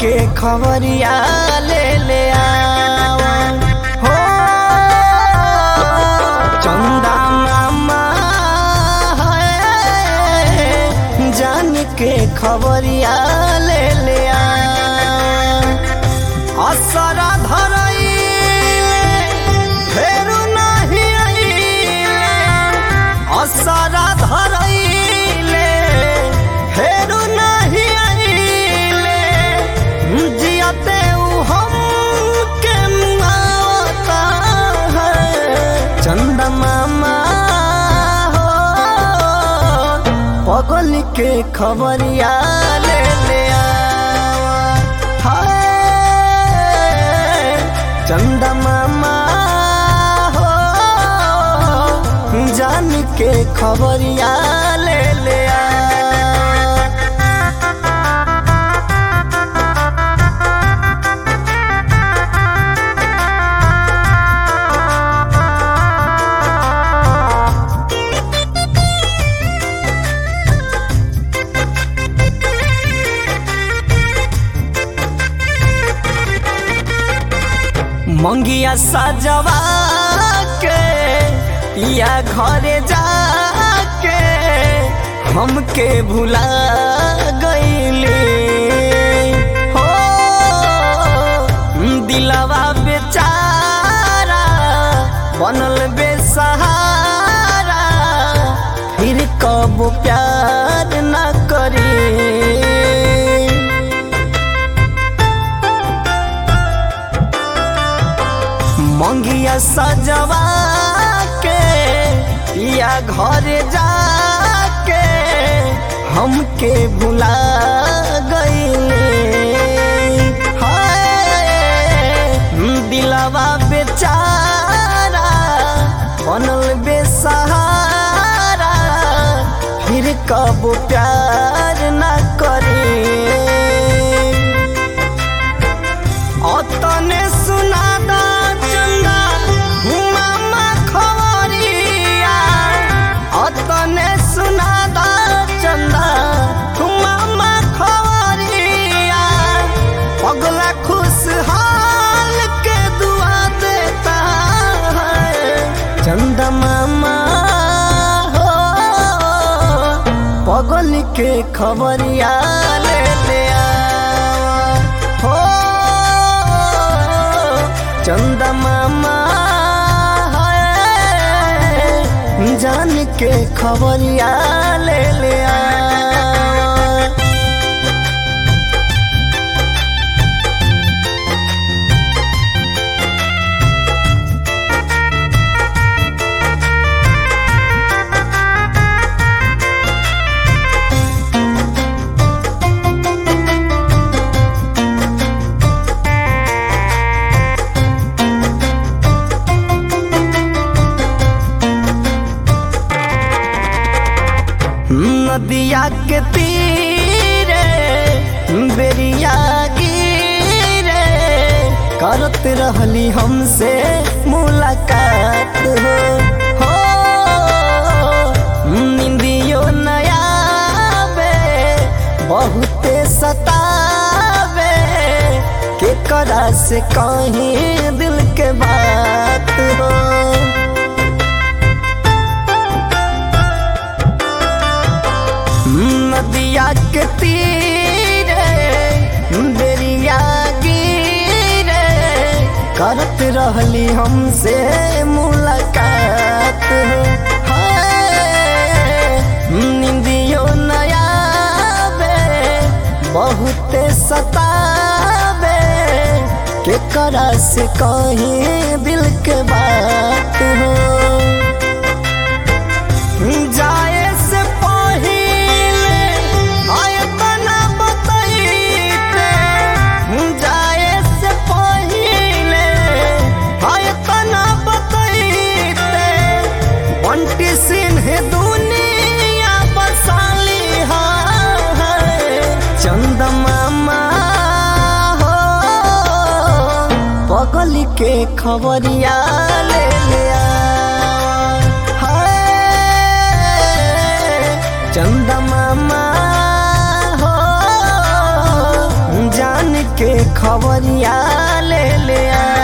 के खबरिया ले ले आवा हो चंदा मामा है जान के खबरिया ले ले आवा असरा धरइले फेरू नाही आइले असरा धरइले फेरू नाही आइले जियते उ हम के मुआवता है चंदा मामा हो पगल के खबरिया ले ले आवा हाय चंदा मामा हो जान के खबरिया ले ले आवा मंगिया सजवा के या घरे जाके हमके भुला गईले हो दिलवा बेचारा बनल बेसहारा फिर कब प्यार न करी मंगिया सजवा के या घर जाके हमके भुला गईले हाय दिलवा बेचारा बनल बेसहारा फिर कब प्यार न करे अतने सुनादा चंदा मामा खबरिया अतने सुनादा चंदा मामा खबरिया पगला खुशहाल के दुआ देता है चंदा मामा हो पगल के खबरिया ले ले आवा हो चंदा मामा है जान के खबरिया ले ले आवा नदिया के तीरे बेरिया गिरे करत रहली हमसे मुलाकात हो हो निंदियो नया बे बहुते सतावे के करा से कहीं दिल के बात हो नदिया के तीरे बेरिया गिरे करत रहली हमसे मुलाकात हाय, निंदियो नया बे बहुते सतावे के करा से कहीं दिल के बात हो जाए से पहिले आयतना बतैते जाए से पहिले आयतना बतैते बंटी सिंह दुनिया बसाली है चंद मामा हो पगल के खबरिया ले ले हाय चंदा मामा हो जान के खबरिया ले ले आ